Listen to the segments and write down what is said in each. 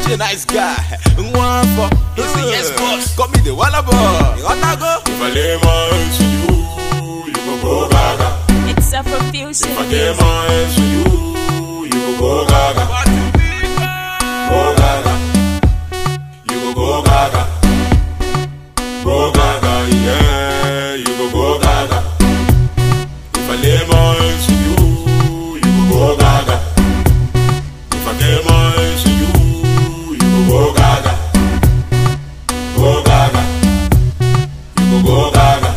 a nice guy. One for He's a yes boss. Call me the Walla boy. You want to go? If I lay my hands on you, you go go gaga. It's a profusing If I lay music. my hands on you, you go go gaga. Go gaga. You go go gaga. Go gaga, yeah. You go go gaga. If I lay my hands on you, you go go gaga. If I lay my hands on you, you go go gaga. Go gaga. You go go gaga.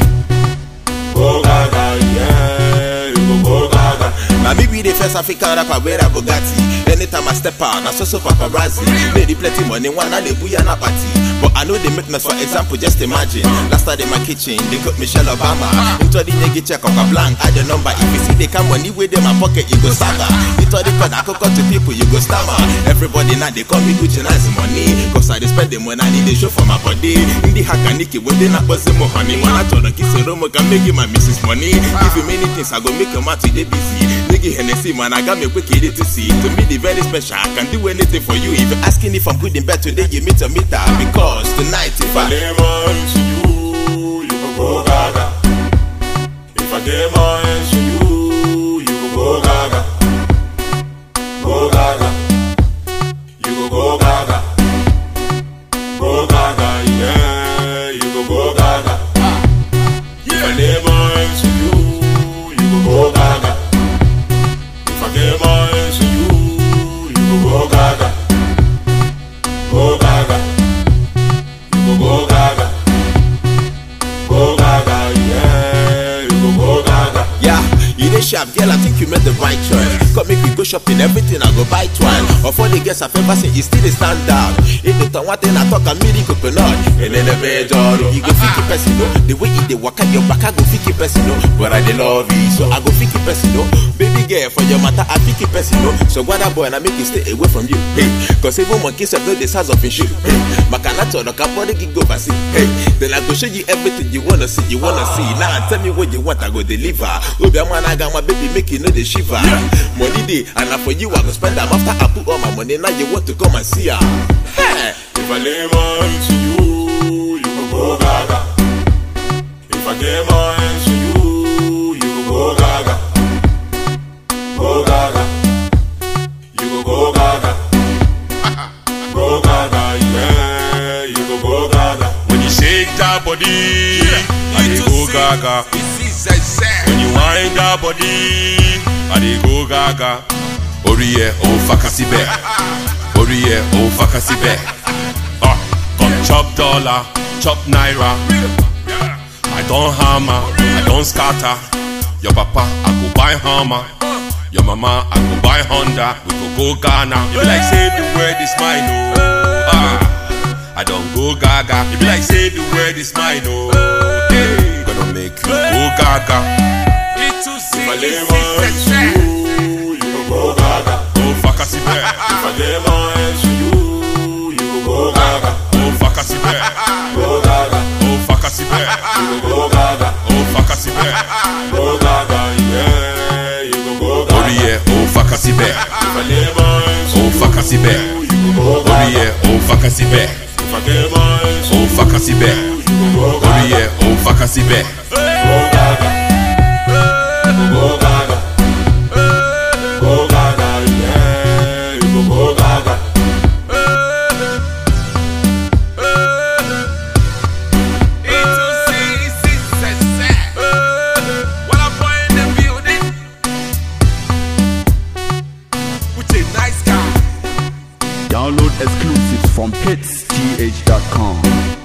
Go gaga, yeah. You go go gaga. Now me be the first African rapper wear a Bugatti. Anytime I step out, I so so paparazzi. Lady plenty money, one and they booyah na party. But I know they make noise for example, just imagine. Last time in my kitchen, they got Michelle Obama. Into the nigga check on a blank, add the number. If you see they come money with them, my pocket, you go stagger. Into the code, I could cut to people, you go stammer. Everybody now they call me Gucci nice money. Cause I dey spend the money, I need a show for my body. In the hack and Nicky, when they not buzzing more honey. When I told her kiss a room, I can make you my missus money. If you many things, I go make your mouth today busy. Nigga Hennessy, man, I got me quick to see. To me, the very special. I can do anything for you. If you're asking if I'm good in bed today, you meet a meter. Because tonight, if If I I lay my hands on you, you go go gaga. If I lay my hands on you, you go go gaga. Go gaga. You go go gaga. Go gaga, yeah. You go go gaga. If I lay my hands on you, you go go gaga. If I lay my hands on you, you go go gaga. Go gaga. You go go gaga. Go gaga, yeah. You go go gaga. Yeah, you dey sharp, girl. I think you made the right choice. Come make we go shopping, everything I go buy twine. Of all the girls I've ever seen, you still dey stand out. If you talk one thing, I talk a mini coconut. And then the major, you go fiki person, no. The way you dey waka your back, I go fiki person, no. But I dey love you, so I go fiki person, no. Baby girl, for your matter, I fiki person, no. So what boy, and I make you stay away from you. Hey, cause even monkeys have know the size of his shoe. Hey, Makanato, the body gig over see. Hey, then I go show you everything you wanna see, you wanna see. Now tell me what you want, I go deliver. Obi man, I got my baby, make you know the shiver. Money day, and now for you, I go spend them after I put all my money. Now you want to come and see her. Hey, If I lay my hands on you, you go go gaga. If I lay my hands on you, you go go gaga. Go gaga. You go go gaga. Go gaga, yeah. You go go gaga. When you shake that body, I dey go gaga. When you wind that body, I dey go gaga. Oriye o fakasibe, Oriye o fakasibe. Ah, come chop dollar, chop naira. I don't hammer, I don't scatter. Your papa, I go buy hammer. Your mama, I go buy Honda. We go go Ghana. You be like say the word is mine, oh. Ah, I don't go gaga. You be like say the word is mine, oh. Hey, gonna make you go gaga. If I lay my hands on you, you go go gaga. Go fuck us If I lay my hands on you, you go go gaga. Go fuck us Go gaga. Go fuck us You go go gaga. Go fuck us Go gaga, yeah. You go go gaga. Oriye o fakasibe, If I lay my hands on o fakasibe. you, you go go gaga. Oriye o fakasibe, If I lay my hands on o fakasibe. you, go go gaga. Oriye o fakasibe. Go gaga. Go gaga. Go gaga, yeah. You go go gaga. Download exclusives from hitsth.com.